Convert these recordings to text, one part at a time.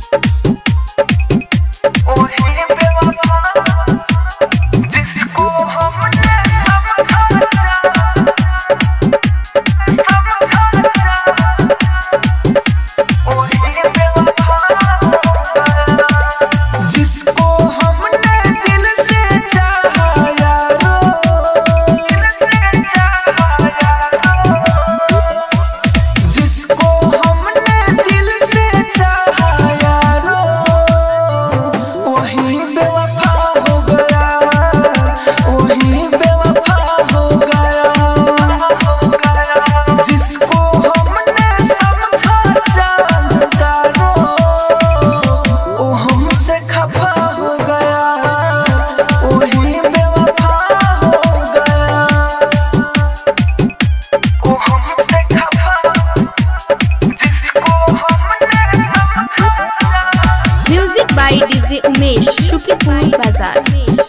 जिसको हमने दिल से चाहा यारो जिसको हमने दिल से चाहा यारो वही बेवफा हो गया वही बेवफा हो गया जिसको हमने समझा जानदारो वो हमसे खफा हो गया वही बेवफा हो गया वो हमसे खफा जिसको हमने समझा music by DJ Umesh Shukriya बाजार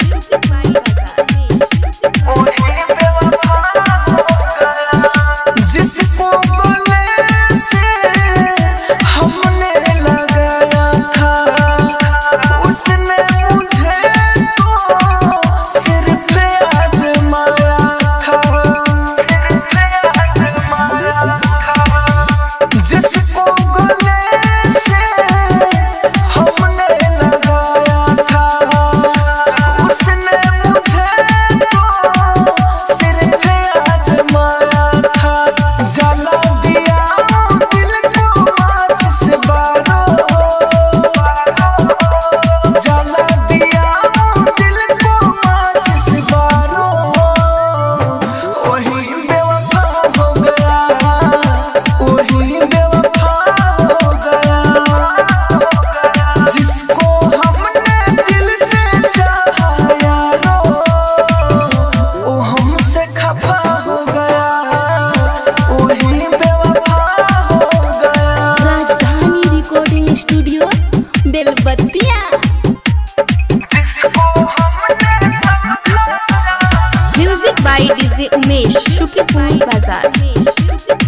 जिसको गले से हमने लगाया था उसने मुझे तो सिर्फ आजमाया था जिसको गले से हमने लगाया था उसने मुझे तो सिर्फ आजमाया था जला दिया दिल को माचिस बारो जला दिया दिल को माचिस बारो वही बेवफा हो गया वही बेवफा हो गया जिसको हमने दिल से चाहा यारो वो हमसे खफा हो गया वही बेवफा हो गया राजधानी रिकॉर्डिंग स्टूडियो बेलबत्तिया जिसको हमने music by DJ Umesh Shukriya बाजार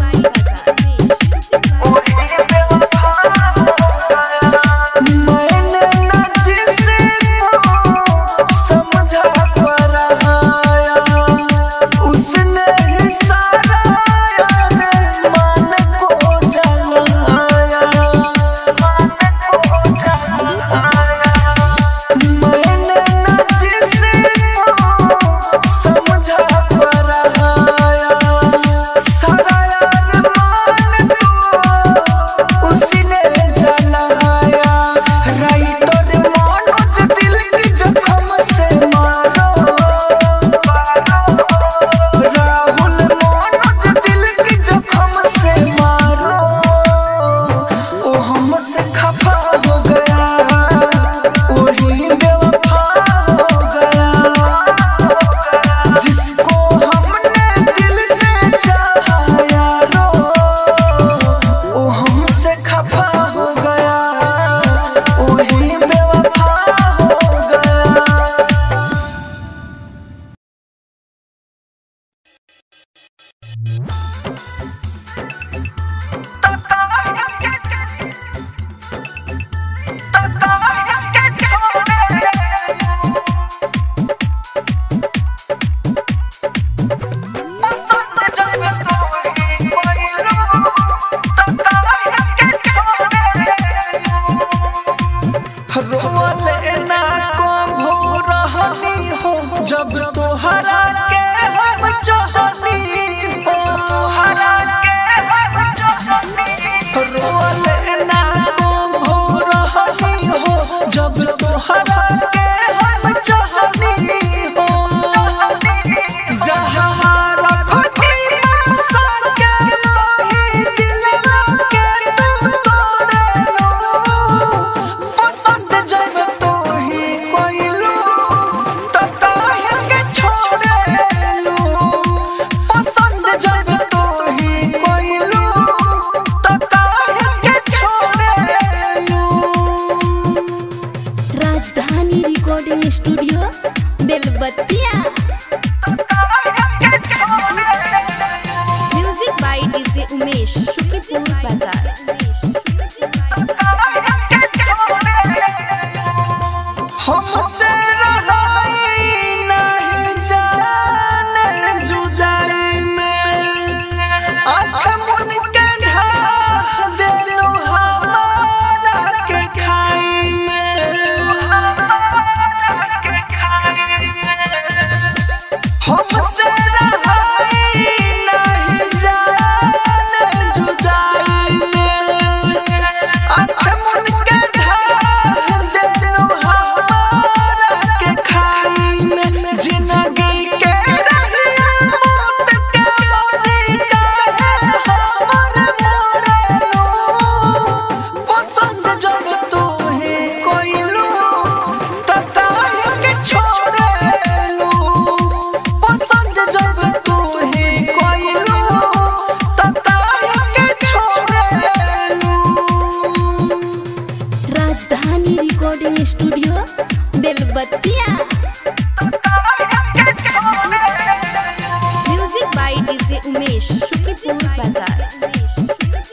मैंने न जिसको समझा पराया उसने ही सारा यार मान को जलाया मैंने न जिसको समझा पराया सारा यार मान को उसने जलाया राइटर मनोज दिल की जख्म से मारो राहुल मनोज दिल की जख्म से मारो वो हमसे खफा हो गया वही बेवफा हो गया जिसको हमने दिल से चाहा यारो वो हमसे खफा हो गया वही बेवफा हो गया रोले ना को भोरहनी हो जब तोहरा के हम चाहनी हो तोहरा के हम चाहनी रोले ना को भोरहनी हो जब तोहरा के हम चाहनी हो जहाँ रखनी आशा के मोही दिलवा के तुम तोड़े लो पसंद जब तो ही कोई लो तो काहे के छोड़े लो पसंद जब तो ही कोई लो तो काहे के छोड़े लो Rajdhani recording studio Belbattiya music by DJ Umesh Shukriya Bazar Rajdhani recording studio Belbattiya music by DJ Umesh Shukripur Bazar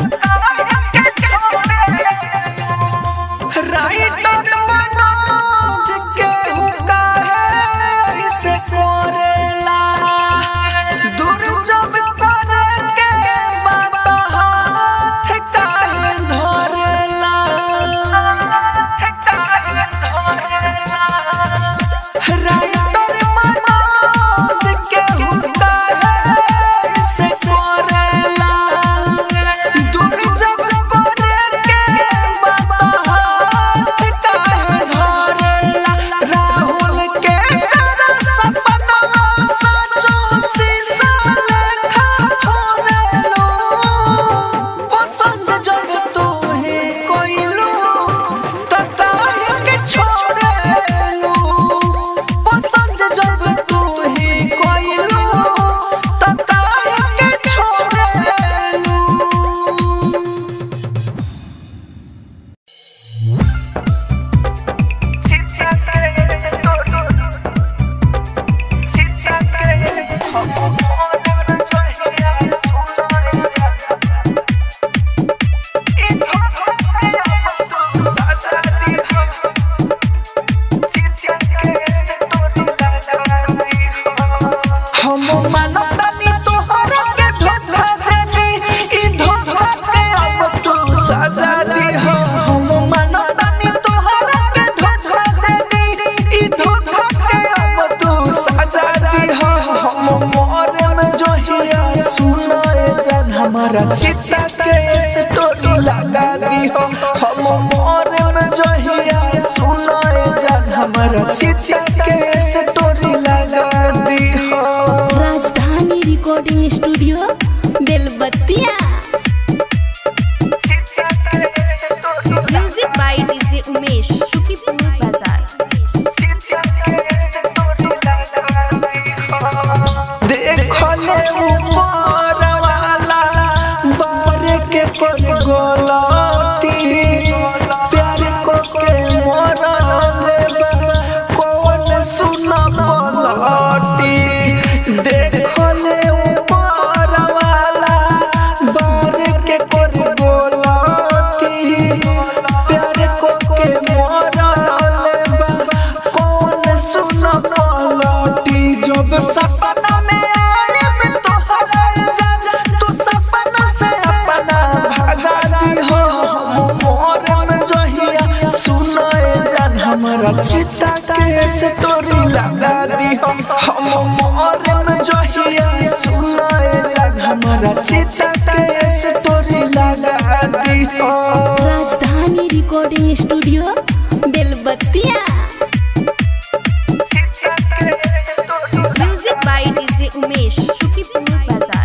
writer Manoj के हुक्का है इसे कोरेला दूर जब करे के बात हाथ काहे धरेला राइटर मनोज के हुक्का है इसे कोरेला दूर जब करे के बात हाथ काहे धरेला राहुल के सारा सपना सचो शीशा लेखा फोड़लो पसंद जब तो है कोइलो त काहे के छोड़लो पसंद जब तो है कोइलो त काहे के छोड़लो हम मानतानी तोहरा के धोखा देनी ई धोखा के अब तू सजा दी हो हम मानतानी तोहरा के धोखा देनी ई धोखा के अब तू सजा दी हो हम मोरे में जो हिया सुनाए जान हमारा चिता के स्टोरी लगा दी हो हम मोरे में जो हिया सुनाए जान हमारा चिता के स्टोरी लगा दी हो Rajdhani recording studio Belbattiya music by DJ Umesh Shukripur Bazar देखले ऊपर वाला बार के कर गोलती प्यार को के मरले बा कौन सुन पलटी देखले ऊपर वाला बार के कर गोलती प्यार को के मरले बा कौन सुन पलटी जब सपना में आए तोहरा जान तू सपना से अपना भगा दी हो हम मोर में जहिया सुनाए जान हमारा चिता के स्टोरी लगा दी हो हम मोर में जहिया सुनाए जान हमारा चिता के स्टोरी लगा दी हो Rajdhani recording studio Belbattiya music by DJ Umesh Shukripur Bazar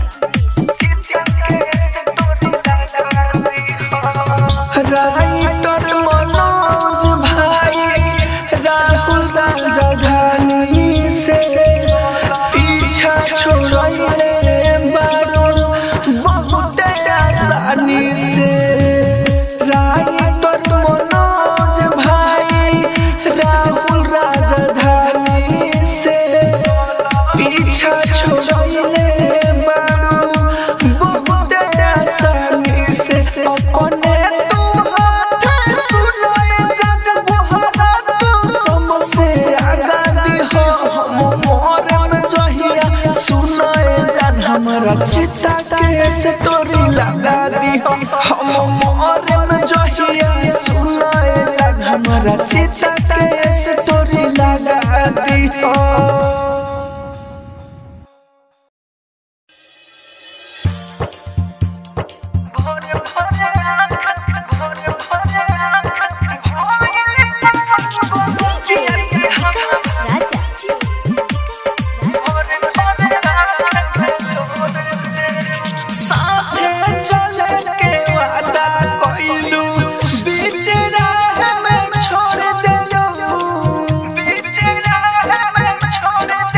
writer Manoj भाई राहुल राजधानी से पीछा छोड़ले बारो बहुत आसानी से राइटर मनोज भाई राहुल राजधानी से पीछा छोड़ले बारो बहुत आसानी से अपने तू हाथ सुनाए जब बुहरा तू समसे आगा दी हो हम मोरे में जहिया सुनाए जान हमारा चिता के स्टोरी लगा दी हो हम मोरे में जहिया सुनाए जान हमारा चिता के स्टोरी लगा दी हो साथे चले के वादा कइलू बीच राह में छोड़ देलू बीच राह में छोड़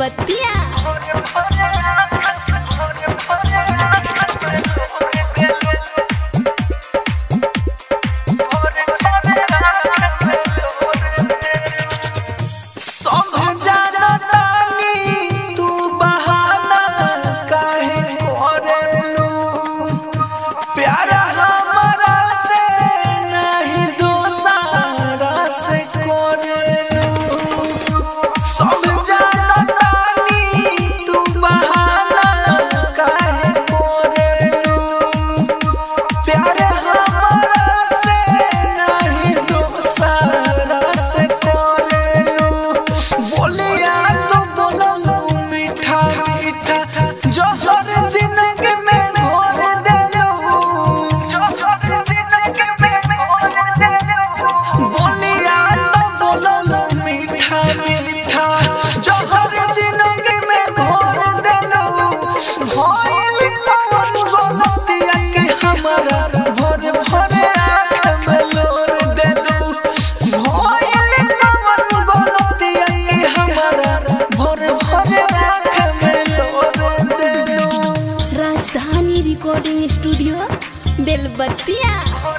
बेलबत्तिया सब जानतानी तू बहाना काहे करेलू प्यार हमरा से नहीं दोसारा से करेलू सब जानतानी तू बहाना काहे करेलू प्यार हमरा से नहीं दोसारा से करेलू बोलिया तो बोललू मीठा मीठा जोहर जिंदगी में घोर देलू जोहर जिंदगी में घोर देलू बोलिया तो बोललू मीठा मीठा जोहर जिंदगी में घोर देलू भइल कौन गोसतिया के हमरा भोर भोर आँख में लोर देलू भइल कौन गोसतिया के हमरा भोर भोर आँख में लोर देलू राजधानी रिकॉर्डिंग स्टूडियो बेलबत्तिया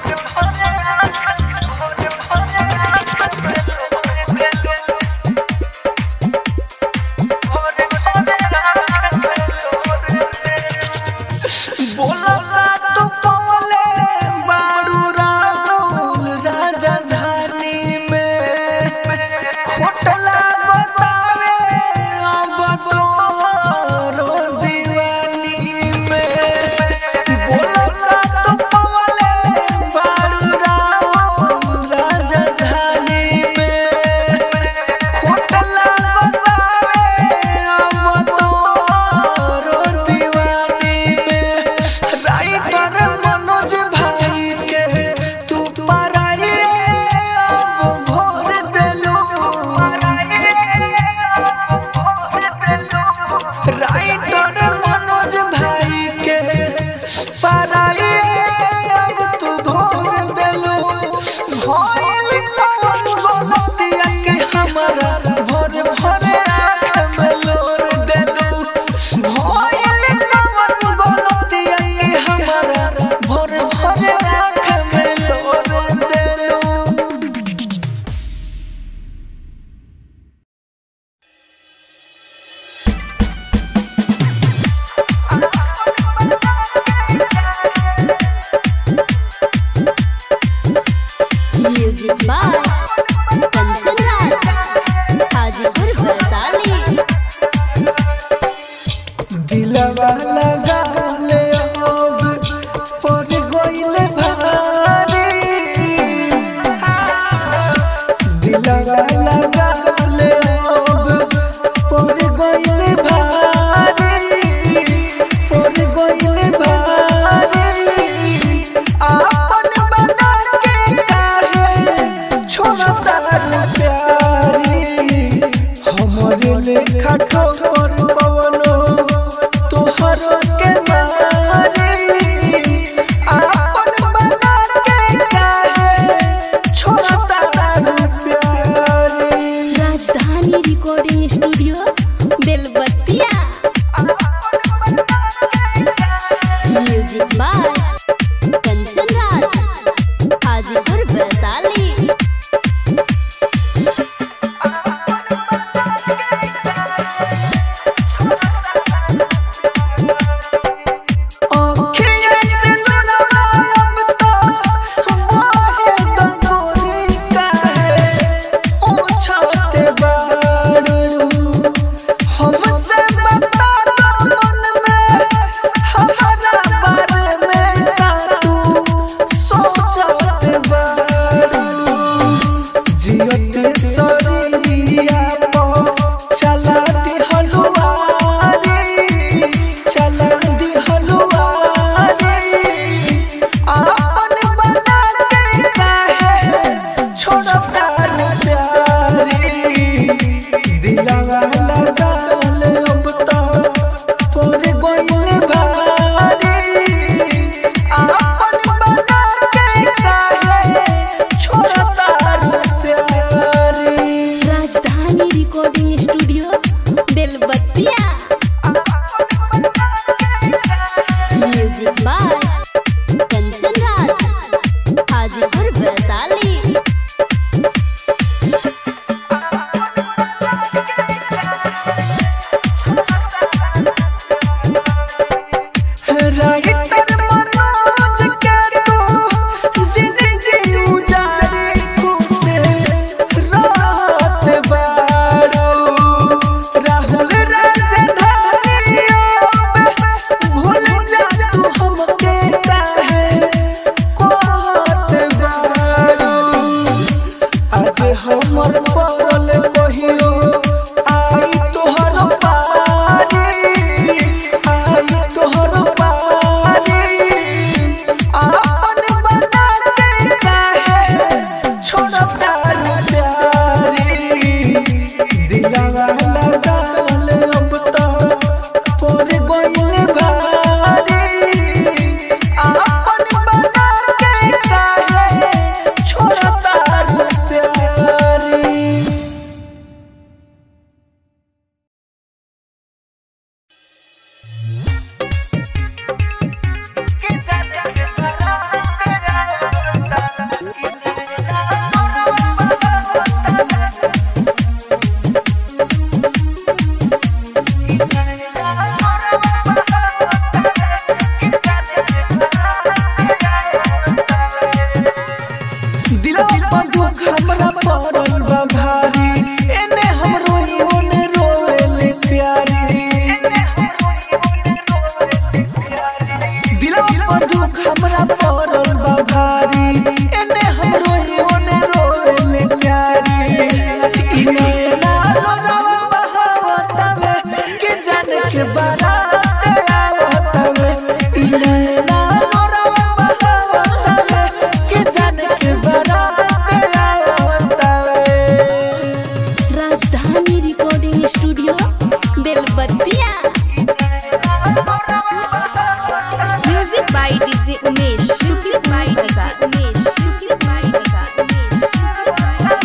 बोलला तू पवले बाड़ू राहुल राजधानी में खोटला बतावे अब तोहरो दीवानी में बोलला तू पवले बाड़ू राहुल राजधानी में खोटला बतावे अब तोहरो दीवानी में राइटर मनोज भाई के तू पराई अब भोर देलू राइटर मनोज भाई के पराई अब तू भोर देलू भइल कौन बसतिया के हमरा भोर भोर आँख में लोर देलू भइल कौन गलतिया के हमरा भोर भोर आँख में लोर देलू म्यूजिक बाय कंचन राज हाजीपुर वैशाली दिलवा लगा ले अब पर गइले भारी दिलवा लगा ले अब पर गइले भारी पर गइले भारी आपन बना के काहे छोड़ता प्यारी हमरे लेखा ठोकर कवनो तोहर के मारी आपन बना के काहे छोड़ता प्यारी Rajdhani recording studio Belbattiya music by Kanchan Raj Hajipur Vaishali आँखियों से लुढ़वा अब तो मोहे दंगोरी काहे पूछते बारू हमसे बता दो मन में हमारा बारे में का तू सोचते बारू जियते सरिया पो चला दी हलुआरी चला दी हलुआरी आपन बना के काहे छोड़ता प्यारी दिलवा लगा ले अब तो पर गइल भारी आपन बना के काहे छोड़ता प्यारी राजधानी रिकॉर्डिंग स्टूडियो बेलबत्तिया हमर परल कहियो आई तोहर पारी आई तोहर पारी आपन बना के काहे छोड़ता प्यारी दिलवा लगाल अब तो पर गइल भारी आपन बना के काहे छोड़ता प्यारी दिलवा पर दुख हमरा पड़ल बा भारी एने हम रोई ओने रोएले प्यारी दिलवा पर दुख हमरा पड़ल बा भारी एने हम रोई ओने रोएले प्यारी इने ना रोवा बहावतवे के जाने के बारात आवतवे इने ना रोवा बहावतवे के जाने के बारात आवतवे Rajdhani recording studio Belbattiya music by DJ Umesh Shukla by Prasad Umesh Shukla by Prasad Umesh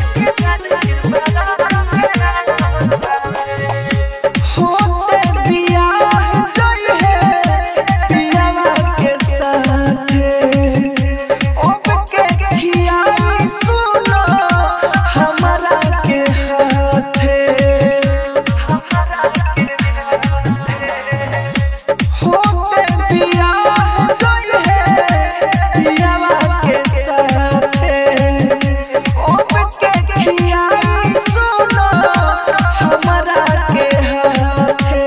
होते बियाह जई है पियावा के साथे अब के खियाई सुनो हमरा के हाथे होते बियाह जई है पियावा के साथे अब के खियाई सुनो हमरा के हाथे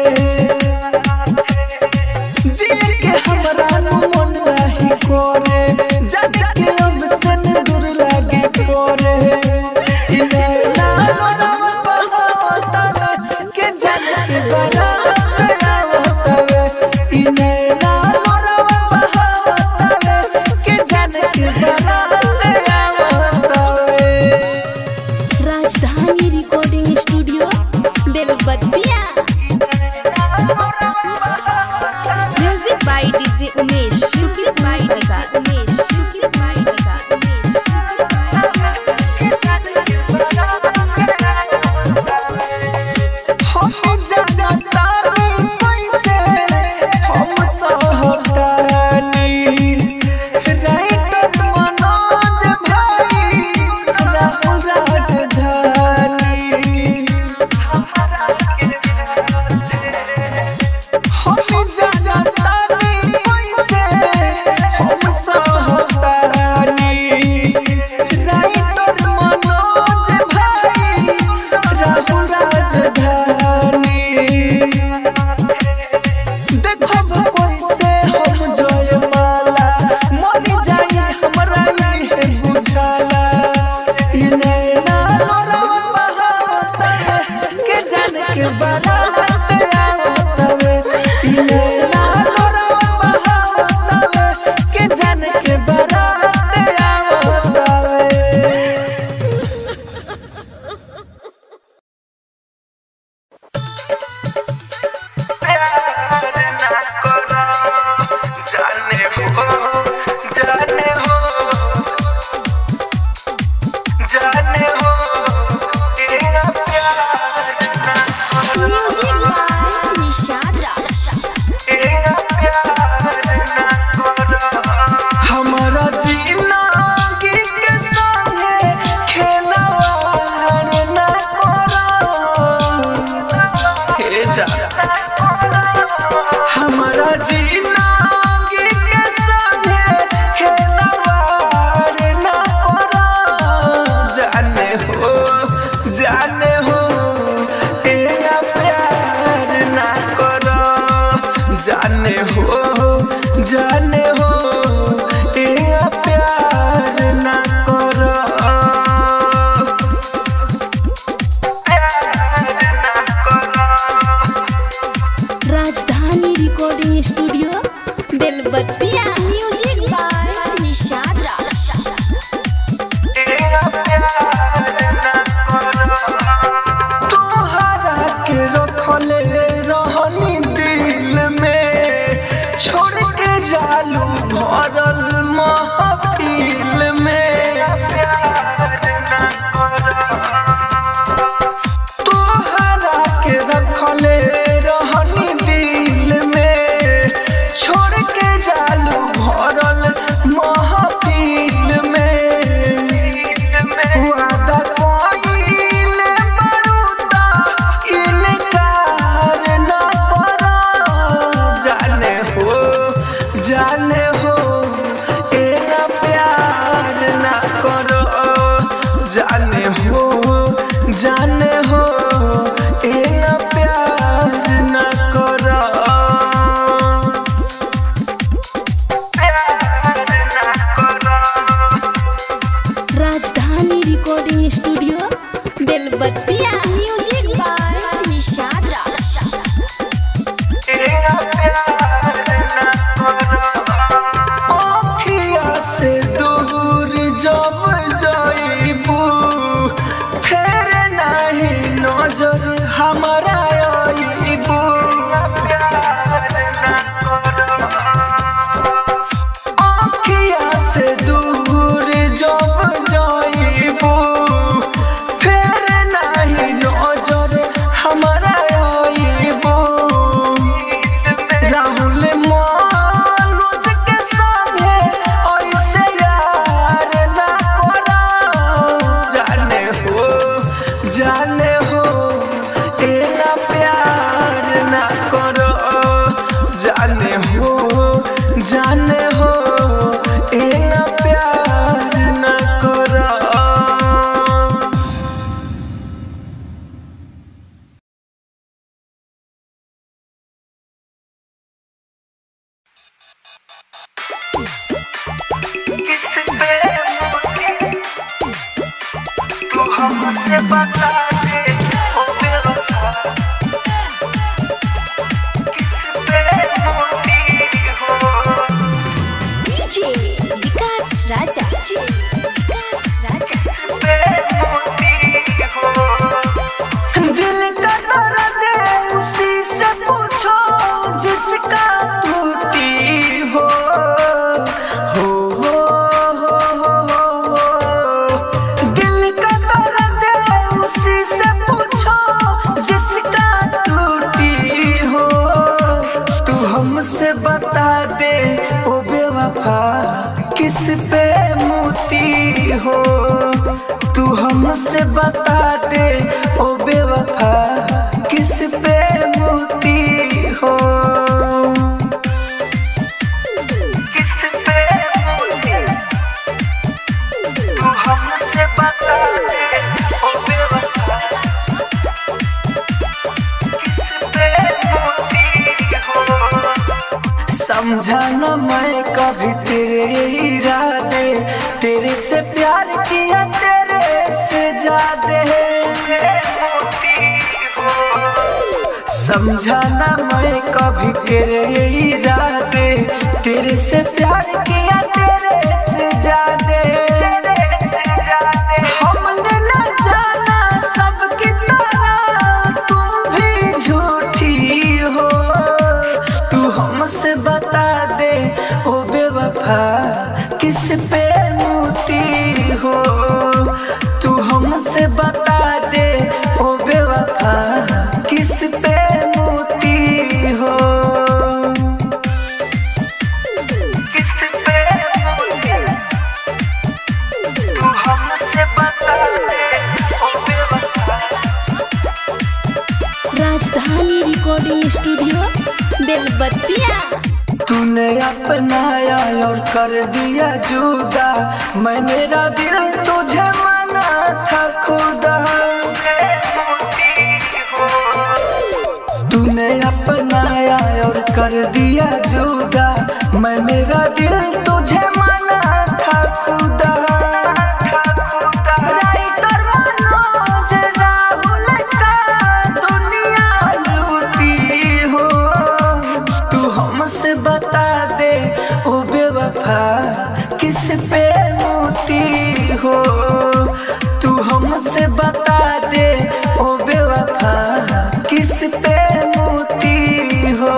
जिए के हमरा मन नाही करे जाने के अब से दूर लागे करे इने ना मनवा बहावतवे के जाने के बारात आवतवे इने ना मनवा बहावतवे के जाने के बारात आवतवे Rajdhani recording studio Belbattiya music by DJ Umesh Shukla by Prasad Umesh Shukla by Prasad Umesh Shukla by हम जानतानी कैसे हम सहतानी राइटर मनोज भाई राहुल राजधानी हम जानतानी कैसे हम सहतानी राइटर मनोज भाई राहुल राजधानी देखो कैसे हम जयमाला मर जाई हमरा ये बुझाला इने ना लोरा बहावतवे के जाने के बारात आवतवे इने ना लोरा बहावतवे के जाने के बारात आवतवे जाने हो जाने हो जाने हो तेरा प्यार ना म्यूजिक बाय निशाद राज तेरा प्यार ना हमारा जीना के संगे खेलवार ना करो हे जा हमारा जीना के संगे खेलवार ना करो जाने हो जाने हो तेरा प्यार ना करो जाने हो जाने हो तेरा प्यार ना करो हो जाने हो ए न प्यार न करो Rajdhani recording studio Belbattiya music by Nishad Raj आँखिया से दूर जब जाइबू फेर नहीं नजर हमारा आइबू आँखिया से दूर जब जाइबू फेर नहीं नजर हमारा आइबू राहुल मनोज के संगे ऐसे यार ना करो जाने हो जाने हो ए ना प्यार ना करो जाने हो जाने हो ए ना प्यार ना करो किस पे मोती तू हमसे बता दे ओ बेवफा किस पे मोती हो डीजे विकास राजा डीजे विकास राजा पे मोती हो दिल का दर्द उसी से पूछो जिसका टूटी हो हो हो हो हो हो दिल का दर्द उसी से पूछो जिसका टूटी हो तू हमसे बता दे ओ बेवफा किस पे मोती हो तू हमसे बता दे ओ बेवफा किस पे मोती हो किस पे मोती तू हमसे बता दे ओ बेवफा किस पे मोती हो समझा न मैं कभी तेरे इरादे तेरे से प्यार किया तेरे से ज्यादा समझा न मैं कभी तेरे इरादे तेरे से प्यार किया तेरे से ज्यादा हमने न जाना सबकी तरह तुम भी झूठी हो तू हमसे बता दे ओ बेवफा किस पे मोती हो तू हमसे बता दे ओ बेवफा किस पे मोती हो किस पे मोती तू हमसे बता दे ओ बेवफा राजधानी रिकॉर्डिंग स्टूडियो बेलबत्तिया तूने अपनाया और कर दिया जुदा मैं मेरा दिल तुझे माना था खुदा तूने अपनाया और कर दिया जुदा मैं मेरा दिल तुझे माना था खुदा राइटर मनोज राहुल का दुनिया लूटी हो तू हमसे बता दे ओ बेवफा किस पे मोती हो तू हमसे बता दे ओ बेवफा किस पे मोती हो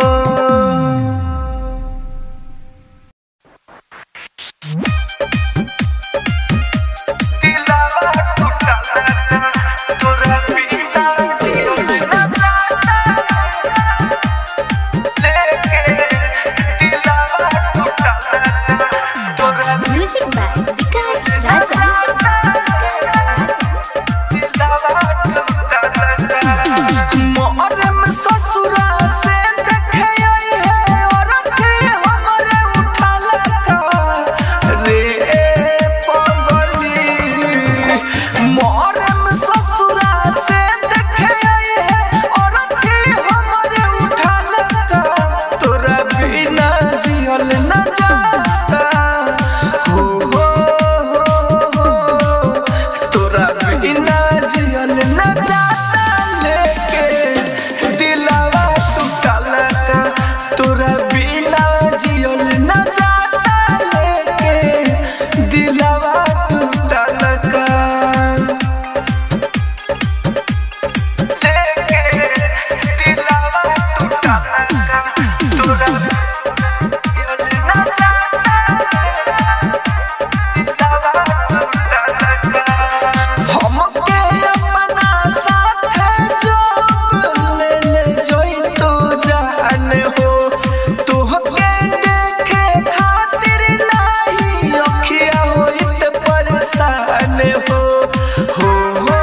न जाता लेके दिलावा टूटल का तोरा बिना जियल न जाता लेके दिलावा टूटल का लेके दिलावा टूटल का तोरा जियल न जाता हमके अपना साथे जोड़ ले ले जोई तू जान हो तोहके देखे खातिर नहीं अखिया होइत परेशान हो हो हो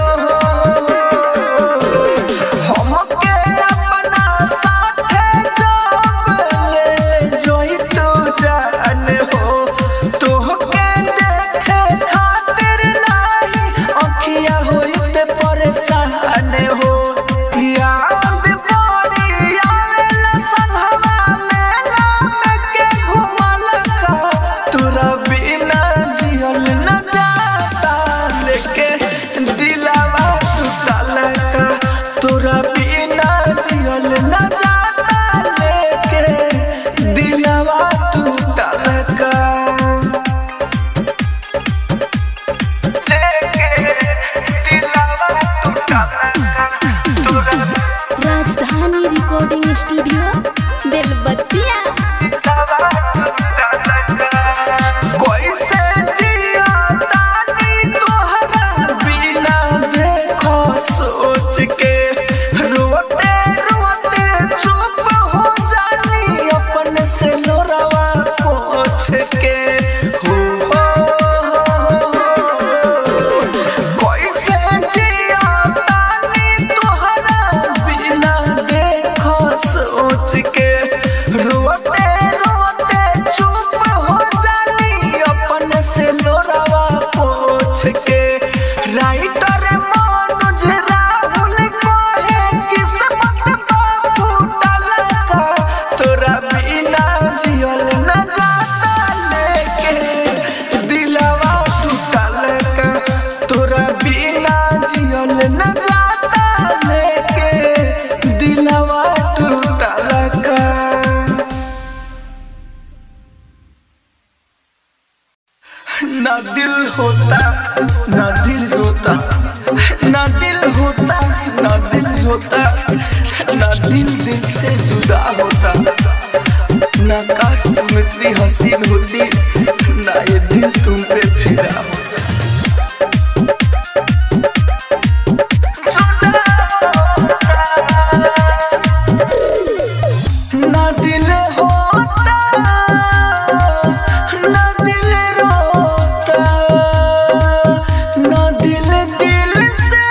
हमके अपना साथे जोड़ ले ले जोई तू जान हो तोहके देखे खातिर नहीं अखिया होइत परेशान हो याद पड़ी आवेला संघवा मेला में के घुमल का तोरा बिना जियल न जाता लेके दिलावा टूटल का तोरा बिना जियल न जाता लेके दिलावा टूटल का लेके दिलावा टूटल का तोरा राजधानी रिकॉर्डिंग स्टूडियो बेलबत्तिया कैसे जिया तानी तोहरा बिना देखो सोच के रोते रोते चुप हो जानी अपन से लोरवा पोछ के हो कैसे जिया तानी तोहरा बिना देखो सोच के रोते रोते चुप हो जानी अपन से लोरावा पोछ के राइटर मनोज राहुल कहे किस्मत बा फूटल का तोरा बिना जियल न जाता लेके दिलवा टूटल का तोरा बिना जियल न जाता लेके दिलवा टूटल का ना दिल होता ना दिल रोता ना दिल होता ना दिल रोता ना दिल दिल से जुदा होता ना काश तुम इतनी हसीन होती ना ये दिल तुम पे फिदा होता ना दिल होता ना दिल रोता ना दिल दिल से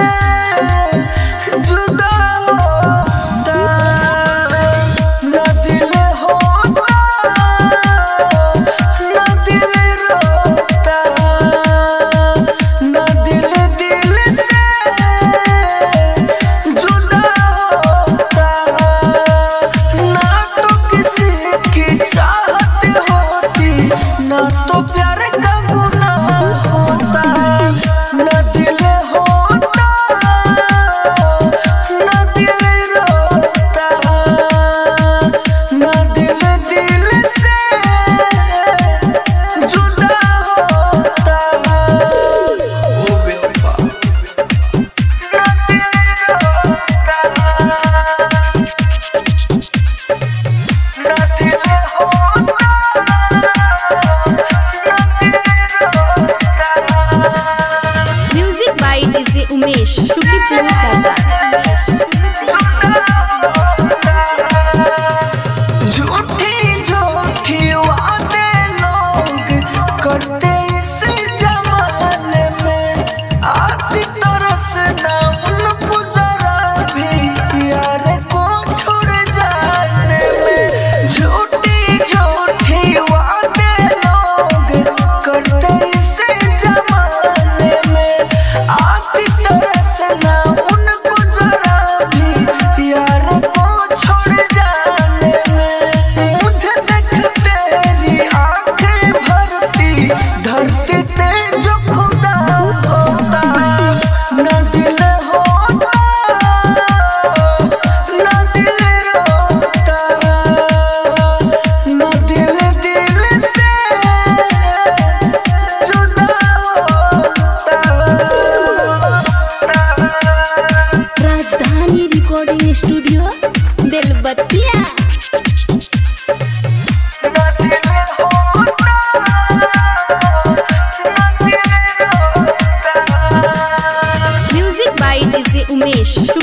जुदा होता ना दिल होता ना दिल रोता ना दिल दिल से जुदा होता ना तो किसी की चाहत होती ना तो प्यार का गुनाह होता ना दिल होता ना दिल रोता ना दिल दिल से जुदा होता ओ बेवफा ना दिल रोता ना दिल होता music by DJ Umesh Shukriya बाजार झूठी झूठी वादे लोग करते इस जमाने में आती तरस ना उनको जरा भी यार को छोड़ जाने में झूठी झूठी वादे लोग करते इस जमाने में आती तरस ना उनको जरा recording studio Belbattiya music by DJ Umesh